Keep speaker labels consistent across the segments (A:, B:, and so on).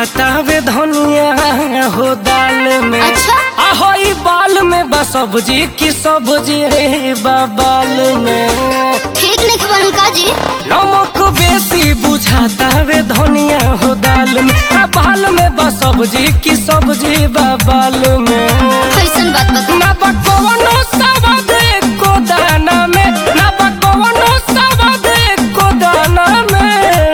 A: बुझाता वे धनिया हो दाल में
B: अच्छा।
A: आहो ई बाल में बस सब्जी की सब्जी रे बाबाल में
B: ठीक नहीं बनल का जी
A: नमक बेसी बुझाता वे धनिया हो दाल में आ बाल में बस सब्जी की सब्जी बाबाल में
B: कैसन बात बता
A: ना बकवनो सवाद एको दाना में ना बकवनो सवाद एको दाना में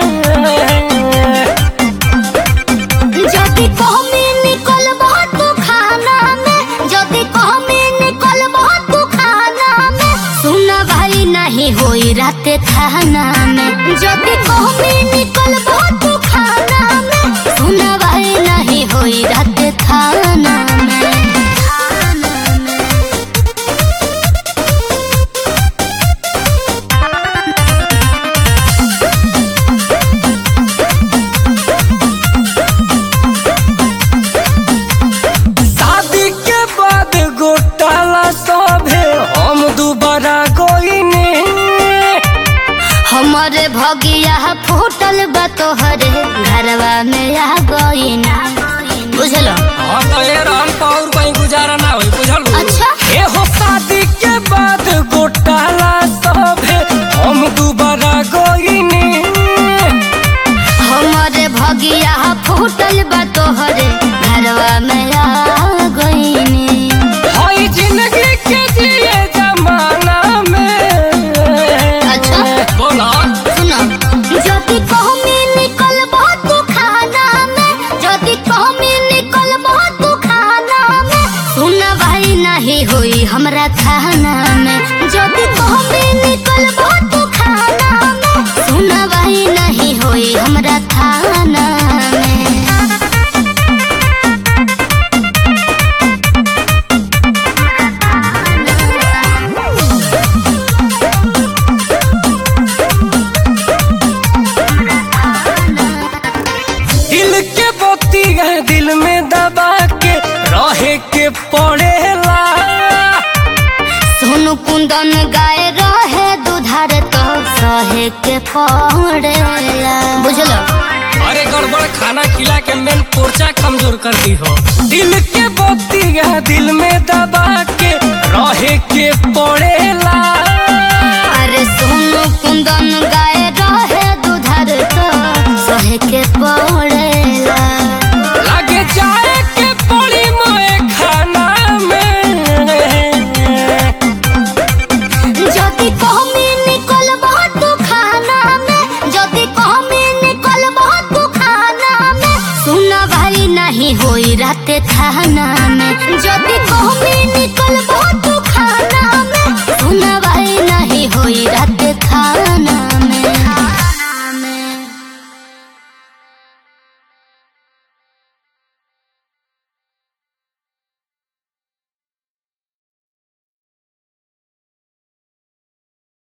B: যদি কমে নিকল তু খানা মে যদি কমে নিকল তু খানা মে सुना भाई नहीं होई राते खाना में যদি কমে নিকল তু খানা মে सुना भाई नहीं होई राते खाना में
A: शादी के बाद गोटाला सभे हम दोबारा गोइने
B: हमारे भगिया फूटल बा तोहरे घरवा में आ गईना बुझलो
A: हाँ तो ये राम पाउर कहीं गुजारा ना होई बुझल
B: अच्छा।
A: ए हो शादी के बाद गोटाला सभे हम दोबारा गोइने
B: हमारे भगिया फूटल बा तोहरे घरवा में आ गईनी
A: हई जिंदगी के जिए जमाना में
B: अच्छा।
A: बोला
B: सुनो যদি कहमी निकल तू खाना में যদি कहमी निकल तू खाना में सुन भाई नहीं होई हमरा खाना में যদি कहमी निकल तू खाना में सुन भाई नहीं होई हमरा खाना में
A: दिल के बोती है दिल में दबा के रहे के पड़ेला
B: सोनू कुंदन गाय रहे दुधार तो सहे के पड़ेला बुझलो
A: अरे गड़बड़ खाना खिला के मेन पोर्चा कमजोर कर दी हो दिल के बोती है दिल में दबा के रहे के पड़ेला
B: अरे सोनू कुंदन गाय रहे दुधार तो सहे के पड़ेला
A: लगे जाए के पड़ी मोए खाना में
B: যদি কমে নিকল তু খানা में যদি কমে নিকল তু খানা में सुन भाई नहीं होई राते खाना में যদি কমে নিকল